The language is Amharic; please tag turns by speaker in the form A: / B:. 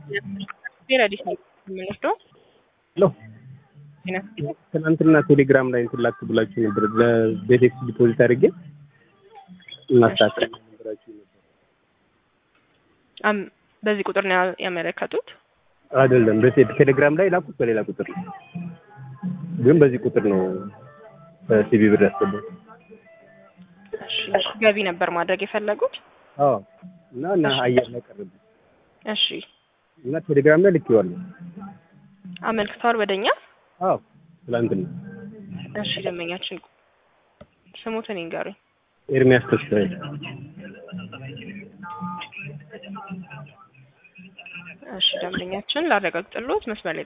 A: ፌር አዲስ ነው የምንወስደው።
B: ሄሎ ትናንትና ቴሌግራም ላይ እንትን ላክ ብላችሁ ነበር። ለቤቴክስ ዲፖዚት አድርጌ እናስተካክል ነበራችሁ ነበር።
A: አም በዚህ ቁጥር ነው ያመለከቱት።
B: አይደለም በቴ- ቴሌግራም ላይ ላኩት በሌላ ቁጥር ነው፣ ግን በዚህ ቁጥር ነው ሲቢ ብር ያስገባው።
A: እሺ ገቢ ነበር ማድረግ የፈለጉት።
B: አዎ እና እና አየር ላይ ቀረብኝ
A: እሺ
B: እና ቴሌግራም ላይ ልኬዋለሁ።
A: አመልክተዋል ወደኛ።
B: አዎ ትላንትና
A: እሺ ደንበኛችን ስሙትን ይንገሩኝ።
B: ኤርሚያስ ተስፋዬ
A: እሺ ደንበኛችን ላረጋግጥልዎት መስመር ላይ